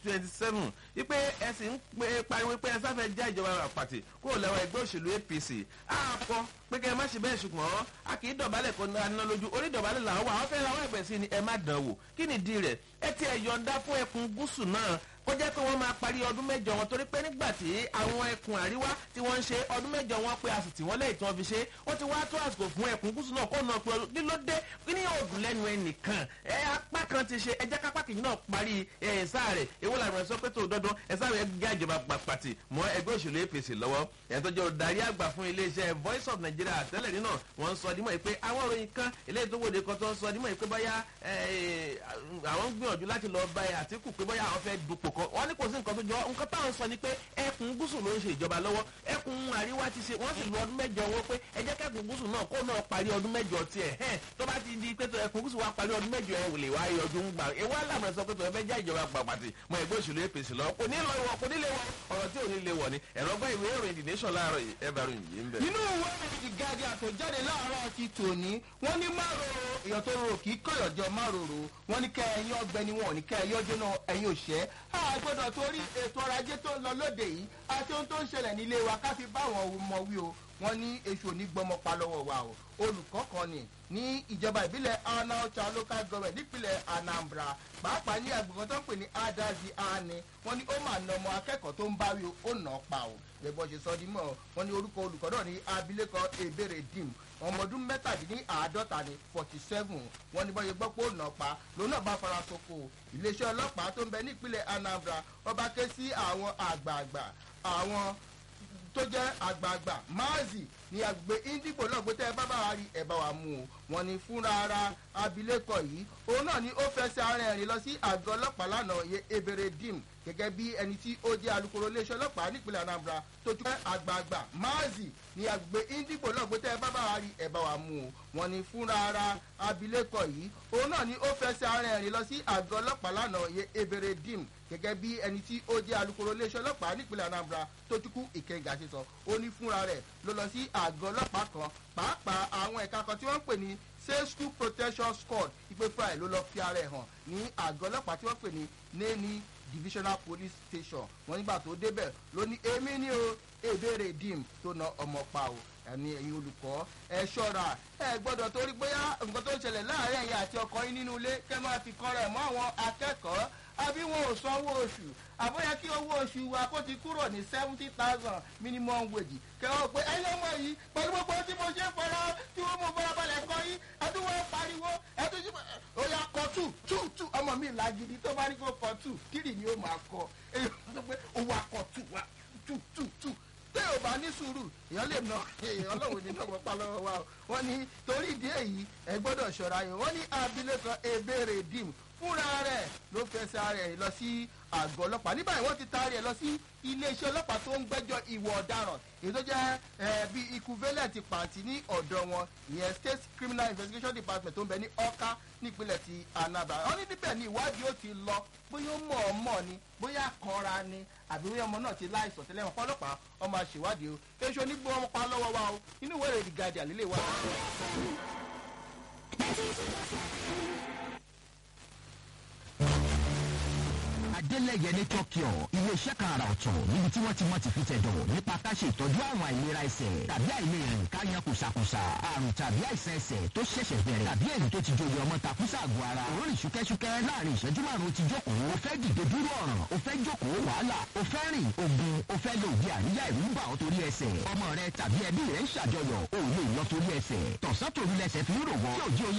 twenty seven wípé ẹ sì ń pe pariwo pé ẹ sáfẹ́ já ìjọba àpàtì kúrò lẹ́wọ̀ ẹgbẹ́ òṣèlú apc àpọ̀ pé kẹ́ ẹ má ṣe bẹ́ẹ̀ ṣùgbọ́n a kì í dọ̀bálẹ̀ kó ná lójú orí dọ̀bálẹ̀ làwọn wà wọ́n fẹ́ ra wọ́n ẹ̀bẹ̀ sí ni ẹ má dán wò kí ni ìdí rẹ̀ ẹ ti ẹ̀ yọ̀ǹda fún ẹkùn gúúsù náà kó jẹ́ pé wọ́n máa parí ọdún mẹ́jọ wọn torí pé nígbà tí àwọn ẹkùn àríwá tí wọ́n ń ṣe ọdún mẹ́jọ wọn pé a sì tì wọ́n lẹ́yìn tí wọ́n fi ṣe ó ti wá tó àsìkò fún ẹkùn gúúsù náà kó náà pé ọdún kí ló dé kí ni yóò dùn lẹ́nu ẹnìkan ẹ apá kan ti ṣe ẹjẹ́ kápá kìí náà parí ẹ̀ sáà rẹ̀ èwo làwọn sọ pé tó dandan ẹ sáà rẹ̀ gé àjọba pàtì mọ́ ẹgbẹ́ òṣèlú apc lọ́wọ́ ẹ̀ tó jẹ́ olùdarí àgbà fún iléeṣẹ́ voice of nigeria tẹ́lẹ̀ nínà wọ́n ń sọ dímọ̀ pé àwọn òròyìn kan eléyìí tó wòde kan tó ń sọ dímọ̀ pé báyà àwọn ń gbìyànjú láti lọ bá àtìkù pé báyà àwọn fẹ́ dupò kan wọ́n ní kò sí nǹkan tó jọ nǹkan táwọn sọ ni pé ẹkùn gúúsù ló ń ṣe ìjọba lọ́wọ́ ẹkùn àríwá ti ṣe wọ́n sì lu ọdún mẹ́jọ wọn pé ẹ jẹ́ kẹ́kùn gúúsù náà kó náà parí ọdún mẹ́jọ tiẹ̀ hẹ́n tó bá ti di pé tó ẹkùn gúúsù wa parí ọdún mẹ́jọ ẹ̀ lè wá ọdún gbà ewu alámọ̀ sọ pé tó ẹ fẹ́ já ìjọba pàpàtì mọ ẹgbẹ́ òṣèlú apc lọ kò ní lọ ìwọ kò ní lè wọ ọ̀rọ̀ tí ò ní lè wọ̀ ni ẹ̀rọ gbọ́ ìwé ìròyìn the nation láàárọ̀ ẹ bá ròyìn yìí ń bẹ̀. nínú ìwé ìròyìn the guardian tó jáde láàárọ̀ ti tòní wọ́n ní márùn èèyàn tó rò kí kọ̀yọ̀jọ márùn wọ́n ní kẹ́ ẹ̀yin ọgbẹ́ni wọn ò ní kẹ́ ẹ̀yin ọjọ́ náà ẹ̀yin òṣẹ́ àgbọ̀dọ̀ torí ètò ọrọ̀ ajé tó ń lọ lóde yìí àti ohun tó ń ṣẹlẹ̀ nílé wa ká fi bá àwọn ọmọ wí o wọ́n ní èṣù onígbọmọpa lọ́wọ́ wa o olùkọ́ kan ni ní ìjọba ìbílẹ̀ anaucha local government nípìnlẹ̀ anambra pàápàá ní agbègbè tó ń pè ní adazi ani wọ́n ní ó mà nà ọmọ akẹ́kọ̀ọ́ tó ń báwí o ó nà ọ́ pa o lẹ́gbọ́n ṣe sọ dímọ̀ wọ́n ní orúkọ olùkọ́ náà ní abilékọ ebere dim ọmọ ọdún mẹ́tàdínláàádọ́ta ní forty seven wọ́n ní bọ́yẹ gbọ́ pé ó nà pa lòun náà bá fara soko iléeṣẹ́ ọlọ́pàá tó ń bẹ nípínlẹ̀ anambra ọba ké sí àwọn àgbààgbà àwọn tó jẹ́ àgbààgbà máàzì ní agbègbè indigo náà gbé tẹ́ ẹ bá bá wa rí ẹ bá wa mú o wọn ni fúnra ara abilékọ yìí òun náà ni ó fẹsẹ̀ ara ẹ̀rìn lọ sí àgọ́ ọlọ́pàá lánàá yẹ ebere dim gẹ́gẹ́ bí ẹni tí ó jẹ́ alukoro iléeṣẹ́ ọlọ́pàá nípínlẹ̀ anambra tó tún jẹ́ àgbààgbà máàzì ní agbègbè indigo náà gbé tẹ́ ẹ bá bá wa rí ẹ bá wa mú o wọn ni fúnra ara abilékọ yìí òun náà ni ó fẹsẹ̀ ara ẹ̀rìn lọ sí àgọ́ ọlọ́pàá lánàá yẹ ebere dim gẹ́gẹ́ bí ẹni tí ó jẹ́ alukoro iléeṣẹ́ ọlọ́pàá nípínlẹ̀ anambra tó tún kú ìkẹyìngà ṣe sọ ó ní fúnra rẹ̀ ló lọ sí àgọ́ ọlọ́pàá kan pàápàá àwọn ẹ̀ka kan tí wọ́n ń pè ní safe school protection squad ìpè fúnra ẹ̀ ló lọ fi ara ẹ̀ hàn ní àgọ́ ọlọ́pàá tí wọ́n pè ní neni divisional police station wọ́n nígbà tó débẹ̀ ló ní èmi ní o èbèrè dim tó na ọmọ pa o ẹni ẹ̀yin olùkọ́ ẹ ṣọ́ra ẹ gbọ́dọ̀ torí bóyá nǹkan tó ń ṣẹlẹ̀ láàárín ẹ̀yin àti ọkọ yín nínú ilé kẹ́ máa fi kọ́ra ẹ̀ mọ́ àwọn akẹ́kọ̀ọ́ àbí wọn ò sanwó oṣù àbóyá kí owó oṣù wa kó ti kúrò ní seventy thousand minimum wage kẹwàá pé ẹyẹ ọmọ yìí pẹ̀lú gbogbo tí mo ṣe fọlá tí wọ́n mú fọlábalẹ̀ kọ́ yín ẹdúnwó pariwo ẹdúnjú ó yà kọ tù tù tù ọmọ mi làgìdì tó bá ní kó kọ tù kírì ni ó máa kọ èyí wọ́n pé owó akọ tù wá tù tù tù tẹ́ ò bá ní sùúrù èèyàn lè nà èèyàn lọ́wọ́ ní náà pa lọ́wọ́ wa o wọ́n ní torí ìdí èyí ẹ gbọ́dọ̀ ṣọ́ra yẹn wọ́n ní abilékan ebèrè dim fúnra rẹ̀ ló fẹsẹ̀ rẹ̀ lọ sí àgọ́ ọlọ́pàá ní báyìí wọ́n ti taari ẹ̀ lọ sí iléeṣẹ́ ọlọ́pàá tó ń gbẹ́jọ́ ìwọ̀ ọ̀daràn èyí tó jẹ́ bí equivalent pàǹtí ní ọ̀dọ̀ wọn ìyẹn state criminal investigation department tó ń bẹ ní ọ̀ká nípínlẹ̀ ti anaba wọ́n ní níbẹ̀ ni ìwádìí ó ti lọ bóyá ó mọ̀ ọ́ mọ̀ ni bóyá kanra ni àbí bóyá ọmọ náà ti láìsàn tẹ́lẹ̀ wọn ọlọ́pàá ọmọ àṣèwádìí o èso onígbó ọmọ pa lọ́wọ́ wa o inú ìwé ìròyìn guardian lílé wa. adélẹ̀yẹ ní tokyo iléeṣẹ́ kan àrà ọ̀tọ̀ níbi tí wọ́n ti mọ̀ ti fi tẹ̀dọ̀ nípa ká ṣe ìtọ́jú àwọn àìlera ẹsẹ̀ tàbí àìlérìn ká yan kùsàkùsà àrùn tàbí àìsàn ẹsẹ̀ tó ṣẹ̀ṣẹ̀ bẹ̀rẹ̀ tàbí èyí tó ti joyè ọmọ takùsà àgọ́ ara òórùn ṣúkẹ́ṣúkẹ́ láàrin ìṣẹ́jú márùn-ún ti jókòó o fẹ́ dìde dúró ọ̀ràn o fẹ́ jókòó wàhálà o fẹ́ rìn ogun o fẹ́ lo òde àríyá ìlú ń bà ọ́ torí ẹsẹ̀ ọmọ rẹ tàbí ẹbí rẹ ń ṣàjọyọ̀ o lè lọ torí ẹsẹ̀ tọ̀sán torí lẹsẹ̀ fi ń rò wọ́n tí òjì oyè